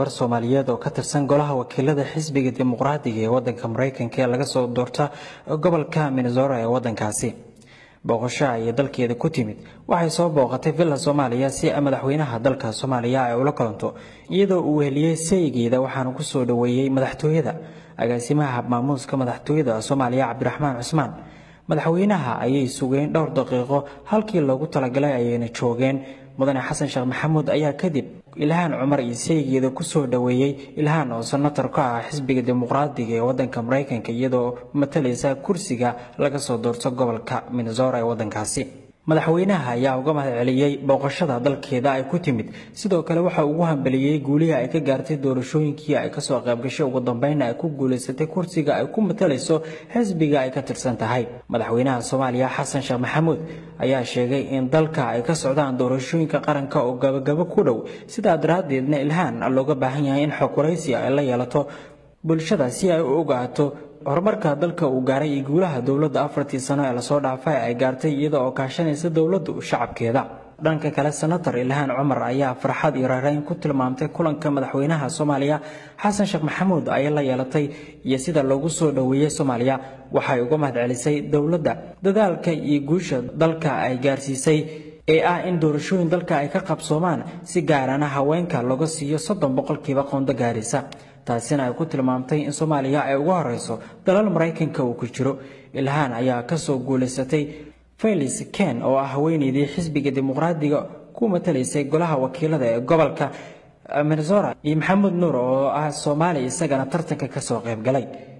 gabar soomaaliyeed oo ka tirsan golaha wakiilada xisbiga dimuqraadiga ee wadanka mareykanka ee laga soo doorta gobolka minnesota ee wadankaasi booqasho ayay dalkeeda ku timid waxay soo booqatay villa soomaaliya si madaxweynaha dalka soomaaliya ay ula kulanto iyadoo uu weheliyey saygeeda waxaana ku soo dhoweeyey madaxtooyada agaasimaha maamuuska madaxtooyada soomaaliya cabdiraxmaan cusmaan madaxweynaha ayay sugeen dhowr daqiiqo halkii loogu talagalay ayayna joogeen mudane xasan sheekh maxamuud ayaa kadib ilhaan cumar iyo saygeeda kusoo dhoweeyey ilhaan oo senator ka ah xisbiga dimuqraadiga ee wadanka mareykanka iyadoo matalaysa kursiga laga soo doorto gobolka minnesota ee wadankaasi madaxweynaha ayaa uga mahad celiyey booqashada dalkeeda ay ku timid sidoo kale waxa ugu hambeliyey guulihii ay ka gaartay doorashooyinkii ay kasoo qaybgashay ugu dambeynna ay ku guulaysatay kursiga ay ku matalayso xisbiga ay ka tirsan tahay madaxweynaha soomaaliya xasan sheekh maxamuud ayaa sheegay in dalka ay ka socdaan doorashooyinka qaranka oo gabagabo ku dhow sidaa daraaddeedna ilhaan looga baahan yahay in xog waraysi ay la yeelato bulshada si ay u ogaato horumarka dalka uu gaaray iyo guulaha dowladda afartii sano ee lasoo dhaafay ay gaartay iyada oo kaashanaysa dowladdu shacabkeeda dhanka kale senator ilhaan cumar ayaa farxad iyo raarayn ku tilmaamtay kulanka madaxweynaha soomaaliya xasan sheekh maxamuud ay la yeelatay iyo sida loogu soo dhoweeyey soomaaliya waxay uga mahad celisay dowladda dadaalka iyo guusha dalka ay gaarsiisay ee ah in doorashooyin dalka ay ka qabsoomaan si gaarana haweenka looga siiyo soddon boqolkiiba qondo gaarisa taasina ay ku tilmaamtay in soomaaliya ay uga horeyso dalal maraykanka uu ku jiro ilhaan ayaa kasoo guulaysatay felis ken oo ah haweeneydii xisbiga dimuqraadiga ku matalaysay golaha wakiilada ee gobolka minnesota iyo maxamed nuur oo ah soomaali isagana tartanka kasoo qayb galay